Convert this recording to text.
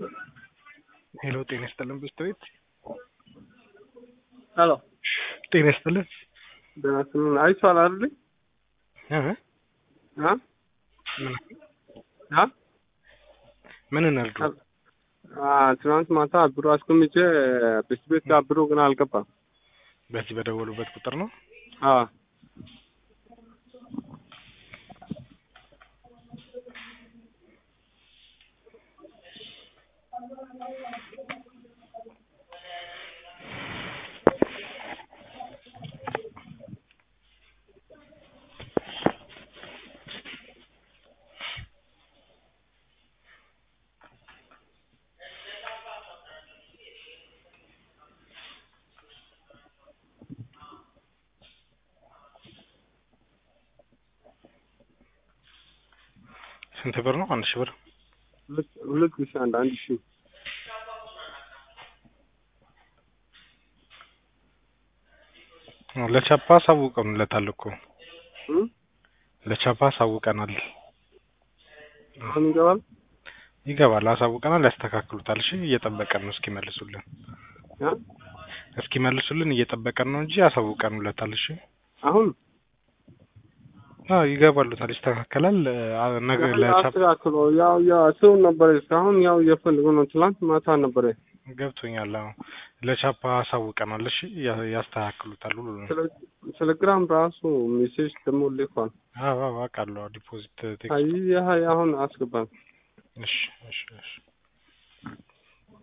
ሄሎ ጤና ይስጥልን ብስቶይት ሄሎ ጤና ይስጥልን ደህና ስምን አይቼዋለሁ አይደል? እ አ ምን አ ምን እናድርግ? አ ትናንት ማታ ብሩ አስቀምጬ ብስት ቤት ጋር ብሩ ግን አልገባም። በዚህ በደወሉበት ቁጥር ነው። አ ስንት ብር ነው? አንድ ሺህ ብር ሁለት ሁለት ሺህ አንድ አንድ ሺህ ለቻፓ አሳውቀንለታል እኮ እ ለቻፓ አሳውቀናል። አሁን ይገባል። ይገባል፣ አሳውቀናል። ያስተካክሉታል። እሺ እየጠበቀን ነው እስኪመልሱልን አ እስኪመልሱልን እየጠበቀን ነው እንጂ አሳውቀንለታል። እሺ አሁን አዎ ይገባሉታል፣ ይስተካከላል። አ- ነገ ለቻፓ አስተካክሎ ያው ያው ሰው ነበረ እስካሁን ያው እየፈለጉ ነው። ትላንት ማታ ነበረ ገብቶኛል። አዎ ለቻፓ አሳውቀናል። እሺ ያ- ያስተካክሉታል ሁሉንም። ቴሌግራም ራሱ ሜሴጅ ደግሞ ልኳል። አዎ አዎ አውቃለሁ። ዲፖዚት ቴክስት አይ ይህ አሁን አስገባም። እሺ እሺ እሺ